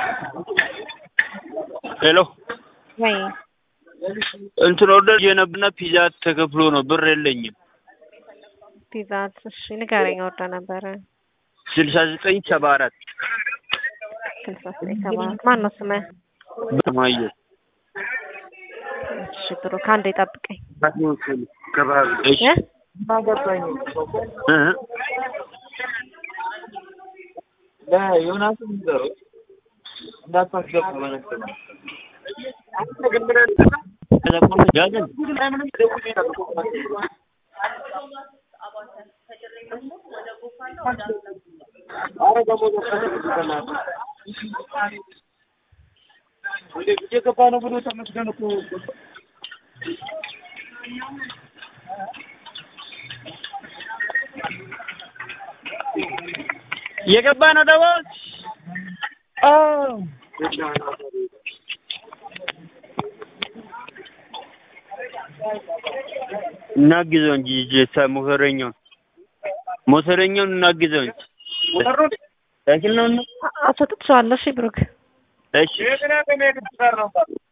ሄሎ ወይ እንትን ኦርደር የነበርና ፒዛ ተከፍሎ ነው ብር የለኝም። ፒዛ እሺ ንገረኝ። ወርደ ነበረ ስልሳ ዘጠኝ ሰባ አራት ስልሳ ዘጠኝ ሰባ አራት ማን ነው ስምህ? በማየ እሺ ብሩክ አንዴ ጠብቀኝ። እሺ እ? እ? ለዮናስ ንገሩት እንዳታስገባ በነገር ያዘን እየገባ ነው ብሎ ተመስገን እኮ የገባ ነው ደግሞ እናግዘው እንጂ ጀታ ሞተረኛውን ሞተረኛውን እናግዘው እንጂ ሳይክል ነው እና አስወጥቼዋለሁ። እሺ ብሩክ እሺ